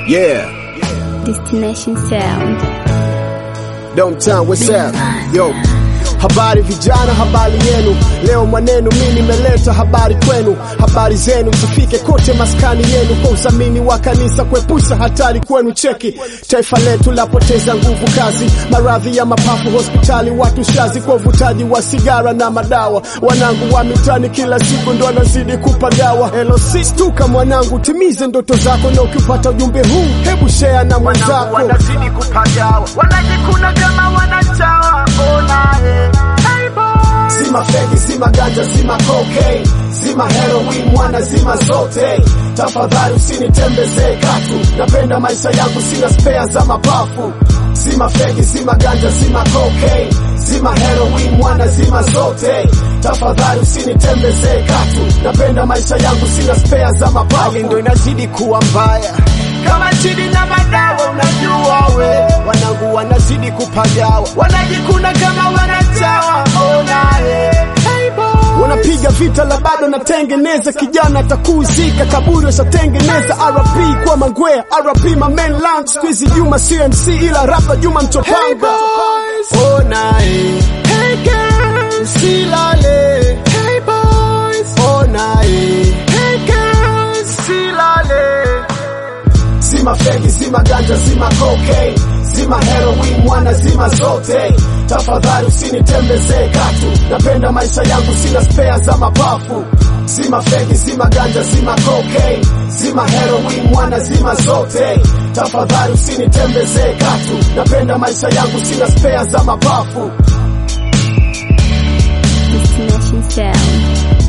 Yeah, Destination Sound. downtown, what's up? Yo, habari vijana, habari yenu. Leo mwanenu mi nimeleta habari kwenu, habari zenu zifike kote maskani yenu, kwa udhamini wa kanisa kuepusha hatari kwenu. Cheki taifa letu lapoteza nguvu kazi, maradhi ya mapafu hospitali, watu shazi kwa uvutaji wa sigara na madawa. Wanangu wa mitani kila siku ndo wanazidi kupagawa. LC stuka mwanangu, timize ndoto zako, na ukipata ujumbe huu hebu share na mwenzako. wanazidi kupagawa, wanajikuna kama wanachawa. Ona eh, hey boy. Zima feki, zima ganja, zima cocaine, zima heroin, mwana zima zote. Tafadhali usinitembezee katu, napenda maisha yangu, sina spea za mapafu. Zima feki, zima ganja, zima cocaine, zima heroin, mwana zima zote. Tafadhali usinitembezee katu, napenda maisha yangu, sina spea za mapafu. Hali ndo inazidi kuwa mbaya kama chini na madawa, unajua we, wanangu wanazidi kupagawa, wanajikuna kama wanachawa. Ona eh, hey boy. wanapiga vita la bado natengeneza kijana atakuuzika kaburi washatengeneza RP kwa mangwea RP my main lunch squeezy Juma CMC ila rapa Juma mchopanga ona eh Hey girls, silale hey boys, ona eh hey girls, silale. zima fegi zima ganja zima cocaine zima heroin mwana zima zote tafadhali usinitembezee katu napenda maisha yangu sina spea za mapafu zima fegi zima ganja zima cocaine zima heroin mwana zima zote tafadhali usinitembezee katu napenda maisha yangu sina spea za mapafu Destination Sound.